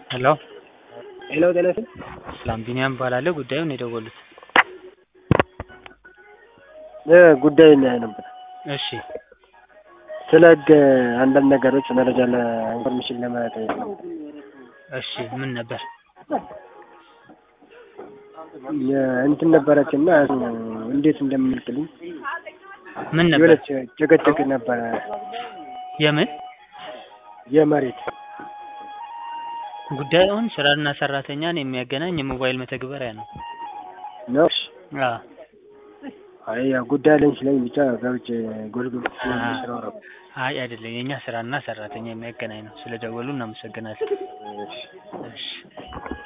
ሄሎ ሄሎ ጤና ይስጥልኝ። ሰላም ቢኒያም እባላለሁ። ጉዳዩን የደወሉት? እ ጉዳይ እናያይ ነበር። እሺ ስለ ህግ አንዳንድ ነገሮች መረጃ ለኢንፎርሜሽን ለመጠየቅ ነው። እሺ ምን ነበር? እንትን ነበረች እና እንዴት እንደምልክልኝ ምን ነበር? የሆነች ጭቅጭቅ ነበረ የምን የመሬት ጉዳዩን ስራና ሰራተኛን የሚያገናኝ የሞባይል መተግበሪያ ነው። ነው። እሺ። አዎ አይ ያው ጉዳይ አለኝ ስለኝ ብቻ ገብቼ ጎልጉል ስራው ነው። አይ አይደለም፣ የእኛ ስራና ሰራተኛ የሚያገናኝ ነው። ስለደወሉ እናመሰግናለን። እሺ። እሺ